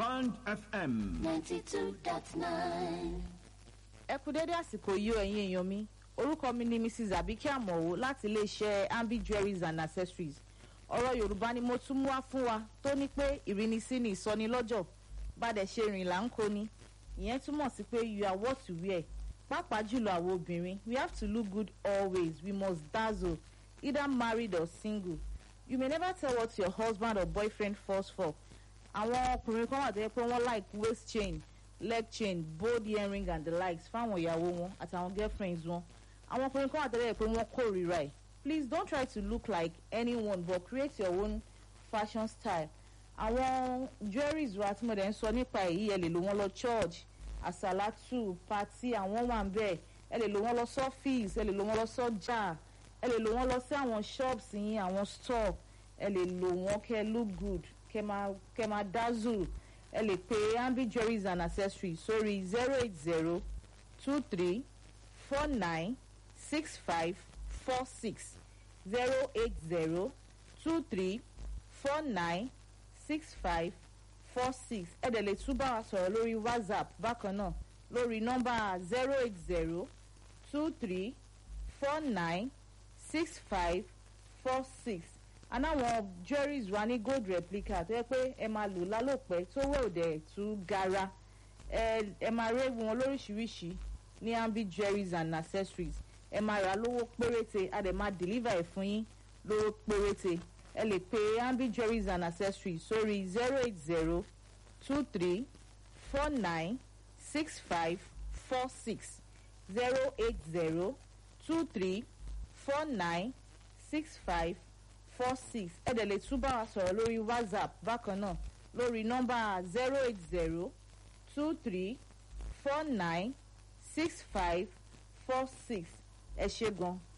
Band FM. 92.9. ẹ kú dédé àsìkò yìí o ẹ̀yin èèyàn mi orúkọ mi ni mrs abike amọ̀wò láti iléeṣẹ́ ambi jewelries and accessories ọ̀rọ̀ yorùbá ni mo tún mú wá fún wa tó ní pé ìrínisí ni ìsọnilọ́jọ̀ bàdẹ̀ ṣe rìn là ń kó ni ìyẹn túmọ̀ sí pé you are what you wear pàápàá jùlọ àwọn obìnrin we have to look good always we must dazzle either married or single you may never tell what your husband or boyfriend falls for àwọn ọkùnrin kan wà tó yẹ pé wọ́n like waist chain leg chain bold earring and the likes fáwọn ìyàwó wọn àtàwọn girlfriends wọn àwọn ọkùnrin kan wà tó yẹ pé wọ́n kórìíra ẹ̀ please don't try to look like anyone but create your own fashion style àwọn jewelries wa tí mo dẹ̀ ń sọ nípa èyí ẹ lè lò wọ́n lọ church àsàlátù pati àwọn wà ń bẹ̀ ẹ lè lò wọ́n lọ sọ́fíìsì ẹ lè lò wọ́n lọ sọ́jà ẹ lè lò wọ́n lọ sí àwọn shops yín àwọn store ẹ lè lò wọ́n kẹ́ look good kẹ́ máa kẹ́ máa dazzle ẹ lè pe ambi jewelries and accessories sórí zero eight zero two three four nine six five four six zero eight zero two three four nine six five four six ẹ dẹ̀ lè tún bá wa sọ̀rọ̀ lórí whatsapp bákan náà lórí nọ́mbà zero eight zero two three four nine six five four six anáwọn jewelries wa ní gold replica tó yẹ pé ẹ máa lò lálòpẹ́ tó wẹ̀ òdẹ̀ tú gara ẹ ẹ máa rí wọn lóríṣiríṣi ní ambi jewelries and accessories ẹ máa rà lówó péréte a dẹ̀ máa deliver ẹ̀ fún yín lówó péréte ẹ lè pe ambi jewelries and accessories sórí zero eight zero two three four nine six five four six zero eight zero two three four nine six five four six ẹ dẹ̀ lè tún bá wa sọ̀rọ̀ lórí whatsapp bákan náà lórí nọ́mbà zero eight zero two three four nine six five four six ẹ ṣe gan